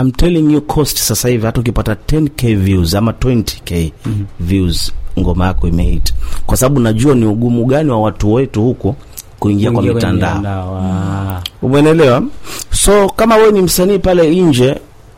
I'm telling you cost sasa hivi hata ukipata 10k views ama 20k views ngoma yako imehit kwa sababu najua ni ugumu gani wa watu wetu huko kuingia kwa Kuingia kwenye mitandao mitandao, ah. umeelewa so kama we ni msanii pale nje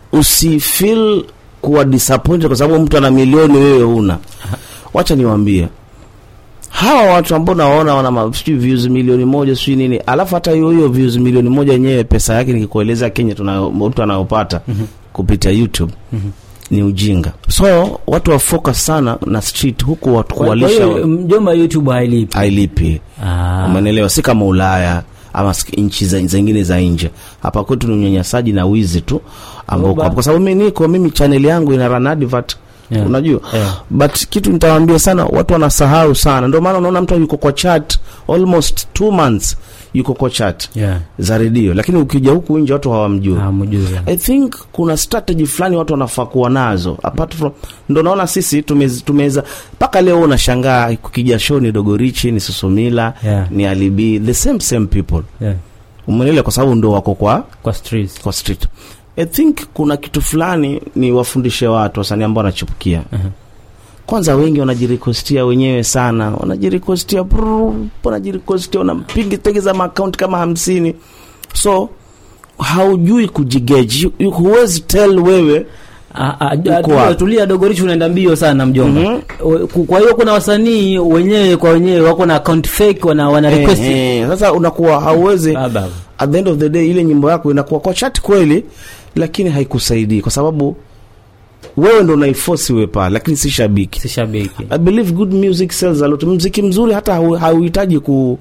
usifeel kuwa disappointed kwa sababu mtu ana milioni wewe una wacha niwaambie hawa watu ambao nawaona wana ma- sijui views milioni moja sijui nini alafu hata hiyo hiyo views milioni moja yenyewe pesa yake nikikueleza kenya tunayo- mtu anayopata kupitia youtube ni ujinga so watu wa focus sana na street huku watu Kwa- kwa kuwalisha hiyo mjomba youtube hailipi ailipi Ah. umenelewa si kama ulaya ama sik- nchi za- zingine za nje hapa kwetu ni unyanyasaji na wizi tu ambao uko Oba. hapo. kwa sababu mi niko mimi chaneli yangu ina run advert Yeah. unajua Yeah. but kitu nitawaambia sana watu wanasahau sana ndio maana unaona mtu yuko kwa chat almost two months yuko kwa chat Yeah. za redio lakini ukija huku nje watu hawamjui Ah, mjui. I think kuna strategy fulani watu wanafaa kuwa nazo apart from ndo naona sisi tumez- tumeweza mpaka leo unashangaa kukija show ni dogorichi ni susumila Yeah. ni alibi the same same people Yeah. umenele kwa sababu ndo wako kwa kwa streets kwa street I think kuna kitu fulani ni wafundishe watu wasanii ambao wanachipukia Mhm. kwanza wengi wanajirikostia wenyewe sana wanajirikostia brrr, wanajirikostia wanampiga tegeza maakaunti kama hamsini so haujui kujigeji You- huwezi tell wewe Ah, ah, Uko tulia- wapi? tulia dogorichi unaenda mbio sana mjomba Mhm. O- ku- kwa hiyo kuna wasanii wenyewe kwa wenyewe wako na account fake wana, wana request eh, eh, sasa unakuwa hauwezi Baba. at the end of the day ile nyimbo yako inakuwa kwa chat kweli lakini haikusaidii kwa sababu wewe ndo unaiforce iwe pale lakini si shabiki si shabiki I believe good music sells a lot. Mziki mzuri hata hau- hauhitaji ku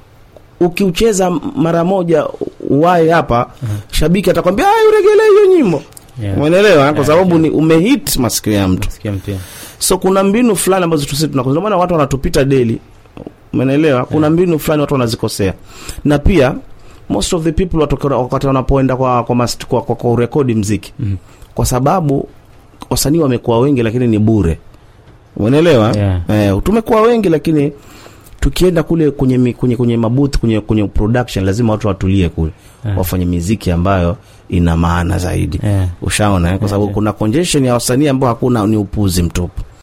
ukiucheza mara moja uwae hapa shabiki atakwambia "Ah, uregelee hiyo nyimbo Yeah. umeelewa kwa Yeah, sababu yeah. ni umehit masikio ya mtu Sikia mpya. so kuna mbinu fulani ambazo tusi tunakosa ndio maana watu wanatupita daily umeelewa kuna mbinu fulani watu wanazikosea na pia most of the people watoka- wakati wanapoenda kwa kwa, mast- kwa, kwa, kwa urekodi mziki Mhm. kwa sababu wasanii wamekuwa wengi lakini ni bure umeelewa Yeah. eh, tumekuwa wengi lakini tukienda kule kwenye mi- kwenye kwenye mabuth kwenye kwenye production lazima watu watulie kule Yeah. wafanye miziki ambayo ina maana zaidi Yeah. ushaona eh? kwa sababu Yeah. kuna congestion ya wasanii ambao hakuna ni upuzi mtupu